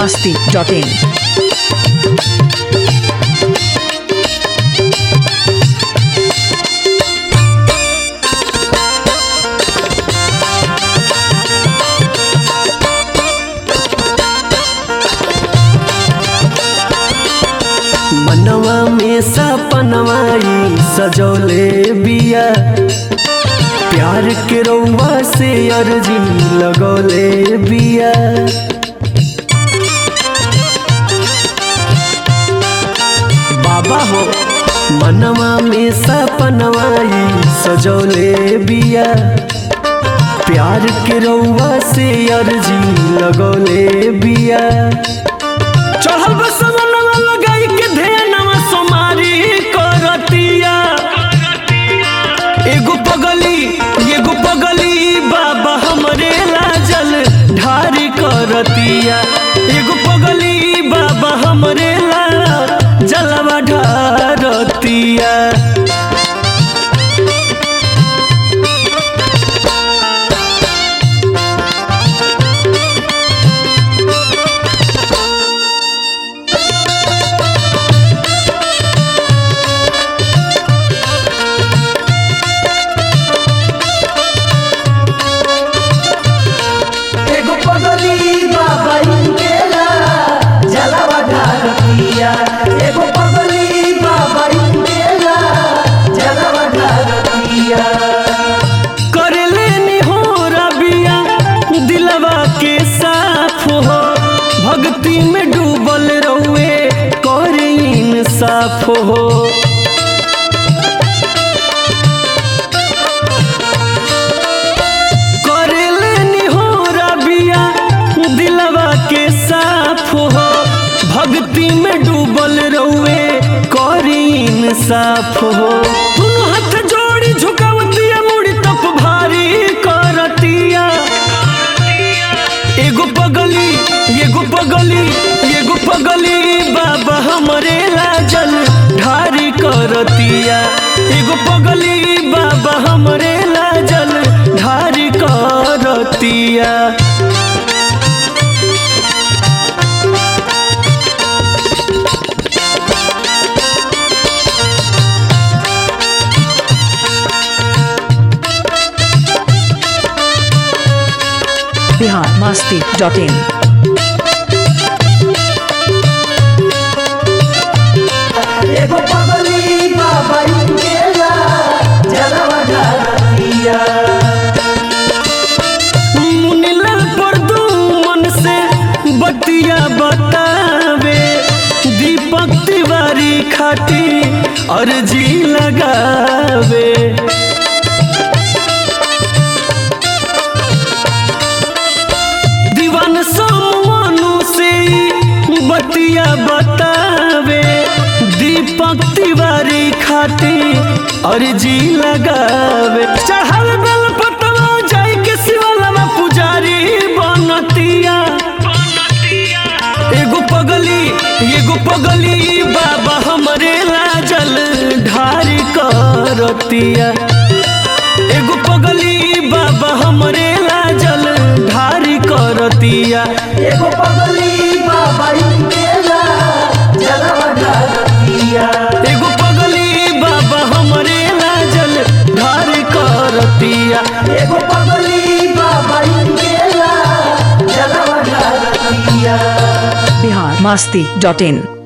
masti.in. मनवा में सपनवाई सजौले बिया प्यार के रउआ से अर्जी लगौले बिया बाबा हो मनवा में सपनवाई सजौले बिया प्यार के रउआ से अर्जी लगौले बिया चढ़ल बसवनवा लगाई के ध्यानवा सोमारी करतिया एगो पगली एगो पगली बाबा हमरे लाजल ढारी करतिया एगो पगली बाबा हमरे ला जलवा ढारतिया एगो पगली बाबा इनकेला जलवा ढारतिया एगो पगली बाबा इनकेला जलवा ढारतिया करले निहोरा बिया दिलवा के साफ हो भक्ति में डूबल रहुए कर इंसाफ हो करले निहोरा बिया दिलवा के साफ हो भक्ति में डूबल रहुए कर इंसाफ हो दोनों हाथ जोड़ी झुकावतिया मुड़ी तप भारी करतिया एगो पगली एगो पगली एगो पगली बाबा हमरे लाजल ढारी करतिया एगो पगली बाबा हमरे लाजल ढारी करतिया Bihar masti.in. एगो पगली बाबा इनकेला जलवा ढारतिया मुनिला पर दू मन से बतिया बतावे दीपक तिवारी खाती अर्जी लगावे दीवान सोमनु से ई बतिया बतावे दीपक तिवारी खाती अर्जी लगावे चढ़ल बेल पतवा जाई के शिवलमा पुजारी बनतिया एगो पगली एगो पगली बाबा हमरे लाजल ढारी करतिया एगो पगली बाबा हमरे लाजल ढारी करतिया एगो पगली बाबा इनकेला जलवा ढारतिया एगो पगली बाबा हमरे लाजल ढारी करतिया एगो पगली बाबा इनकेला जलवा ढारतिया Bihar masti.in.